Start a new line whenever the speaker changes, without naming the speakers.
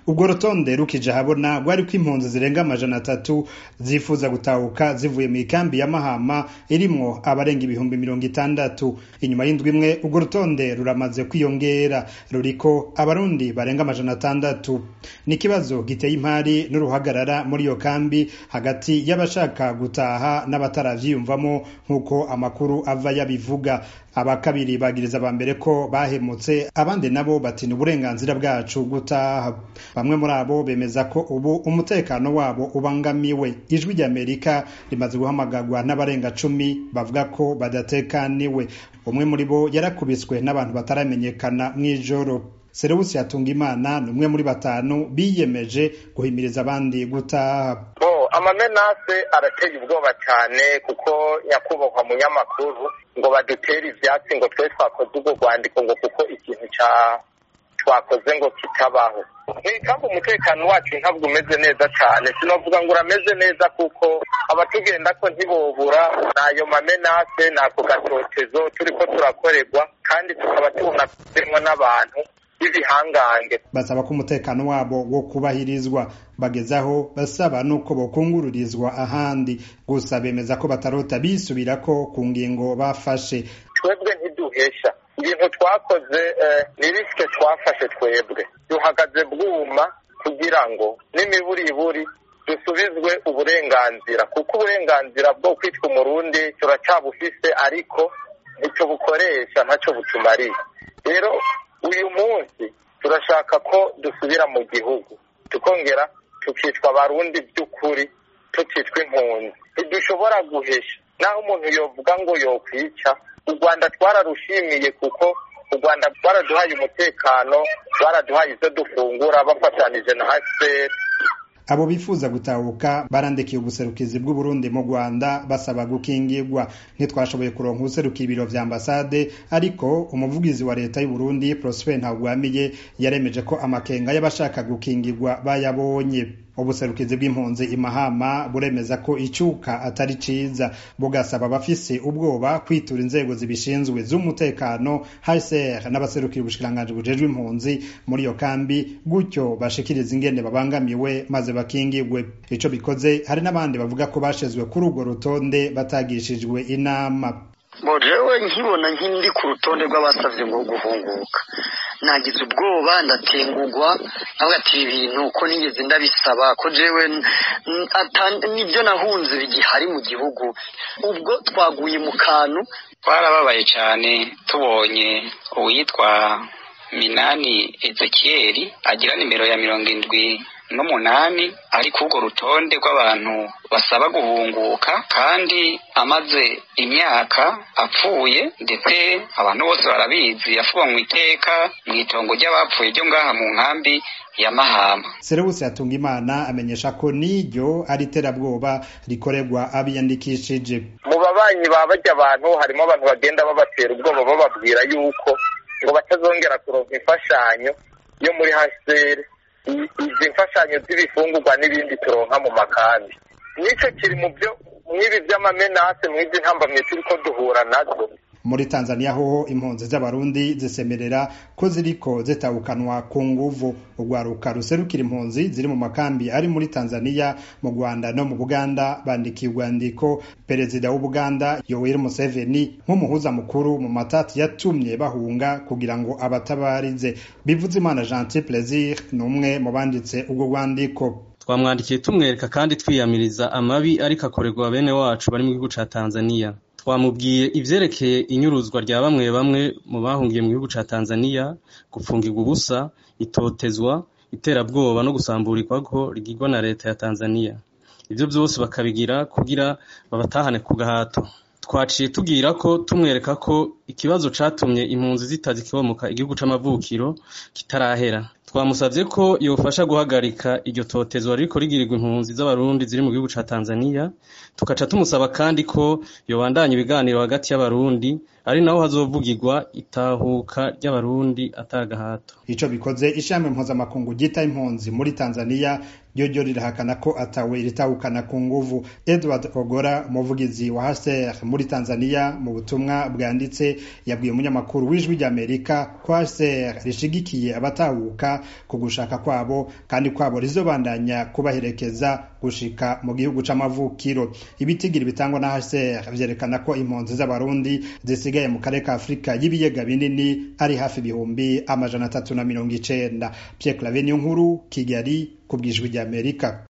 ubwo rutonde rukije habona rwari ko impunzi zirenga amajana atatu zifuza gutahuka zivuye mu ikambi ya mahama irimwo abarenga ibihumbi mirongo itandatu inyuma y'indwi imwe urwo rutonde ruramaze kwiyongera ruriko abarundi barenga amajana atandatu ni ikibazo giteye impari n'uruhagarara muri iyo kambi hagati y'abashaka gutaha n'abataravyiyumvamo nk'uko amakuru ava yabivuga aba kabiri bagiriza aba mbere ko bahemutse abandi nabo batinya uburenganzira bwacu gutaha bamwe muri abo bemeza ko ubu umutekano wabo ubangamiwe ijwi ry'amerika rimaze guhamagarwa n'abarenga cumi bavuga ko badatekaniwe umwe muri bo yarakubiswe n'abantu bataramenyekana mw'ijoro serewusi yatunga imana ni umwe muri batanu biyemeje guhimiriza abandi gutaha
amamenase arateye ubwoba cyane kuko nyakubahwa munyamakuru ngo badutere ivyatsi ngo twe twakoze ubwo rwandiko ngo kuko ikintu ca twakoze ngo kitabaho mw'ikambi umutekano wacu ntabwo umeze neza cyane sinovuga ngo urameze neza kuko abatugenda ko ntibobura n'ayo mamenase n'ako gatotezo turiko turakorerwa kandi tukaba tubona kugenwa n'abantu b'ibihangange
basaba ko umutekano wabo wo kubahirizwa bagezaho basaba nuko bokungururizwa ahandi gusa bemeza ko batarota bisubirako ku ngingo bafashe
twebwe ntiduhesha ibintu twakoze ni risike twafashe twebwe duhagaze bwuma kugira ngo n'imiburiburi dusubizwe uburenganzira kuko uburenganzira bwo kwitwa umurundi turacyabufise ariko ntitubukoresha ntacyo butumariye rero uyu munsi turashaka ko dusubira mu gihugu tukongera tukitwa abarundi by'ukuri tukitwa impunzi ntidushobora guhesha naho umuntu yovuga ngo yokwica u rwanda twararushimiye kuko u rwanda rwaraduhaye umutekano rwaraduhaye ibyo dufungura bafatanije na hcr
abo bifuza gutahuka barandikiye ubuserukizi bw'uburundi mu rwanda basaba gukingirwa ntitwashoboye kuronka ubuserukira ibiro vya ambasade ariko umuvugizi wa leta y'uburundi prosper ntagwamiye yaremeje ko amakenga y'abashaka gukingirwa bayabonye ubuserukizi bw'impunzi imahama buremeza ko icyuka atari ciza bugasaba abafise ubwoba kwitura inzego zibishinzwe z'umutekano hcr n'abaserukira ubushikiranganji bujejwe impunzi muri iyo kambi gutyo bashikiriza ingene babangamiwe maze bakingirwe ico bikoze hari n'abandi bavuga ko bashizwe kuri urwo rutonde batagishijwe inama
jewe nkibona nk'indi ku rutonde rw'abasavye ngo guhunguka nagize ubwoba ndatengugwa navuga ati ibi bintu ko nigeze ndabisaba ko jewe nibyo nahunze bigihari mu gihugu ubwo twaguye mu kantu
twarababaye cyane tubonye uwitwa minani ezekiyeri agira nimero ya mirongo indwi n'umunani ari ku urwo rutonde rw'abantu basaba guhunguka kandi amaze imyaka apfuye ndetse abantu bose barabizi yafuba mu iteka mu itongo ry'abapfuye ryo ngaha mu nkambi ya mahama
serewusi yatunga imana amenyesha ko n'iryo ari iterabwoba rikorerwa abiyandikishije
mu babanyi ba bajya abantu harimo abantu bagenda babatera ubwoba bababwira yuko ngo batazongera kuronka imfashanyo yo muri hcr izi mfashanyo z'ibifungurwa n'ibindi turonka mu makambi nicyo kiri mu byo mw'ibi by'amamenase mw'izi ntambamye turi ko duhura nazo
muri tanzania hoho impunzi z'abarundi zisemerera ko ziriko zitahukanwa ku nguvu urwaruka ruserukira impunzi ziri mu makambi ari muri tanzania mu rwanda no mu buganda bandikiye urwandiko perezida w'ubuganda yoweri museveni nk'umuhuza mukuru mu matati yatumye bahunga kugira ngo abatabarize bivuze imana gentil plaisir ni umwe mu banditse urwo rwandiko
twamwandikiye tumwereka kandi twiyamiriza amabi ariko akorerwa bene wacu bari mu gihugu ca tanzania twamubwiye ivyerekeye inyuruzwa rya bamwe bamwe mu bahungiye mu gihugu ca Tanzania gupfungirwa ubusa itotezwa iterabwoba no gusamburirwako rigirwa na leta ya Tanzania ivyo vyose bakabigira kugira babatahane ku gahato twaciye tubwira ko tumwereka ko ikibazo catumye impunzi zitazikibomoka igihugu c'amavukiro kitarahera twamusavye ko yofasha guhagarika iryo totezwa ririko rigirirwa impunzi z'abarundi ziri mu gihugu ca Tanzania tukaca tumusaba kandi ko yobandanya ibiganiro hagati y'abarundi ari naho hazovugirwa itahuka ry'abarundi atagahato
ico bikoze ishami mpuzamakungu ryita impunzi muri Tanzania ryo ryo rirahakana ko atawe ritahukana ku nguvu Edward Ogora umuvugizi wa HCR muri Tanzania mu butumwa bwanditse yabwiye umunyamakuru w'ijwi ry'Amerika ko HCR rishigikiye abatahuka amerika ku gushaka kwabo kandi kwabo rizobandanya kubaherekeza gushika mu gihugu c'amavukiro ibitigiri bitangwa na hcr vyerekana ko impunzi z'abarundi zisigaye mu karere ka afurika y'ibiyaga binini ari hafi ibihumbi amajana atatu na mirongo icenda pierre clave niyo nkuru kigali ku bwijwi ry'amerika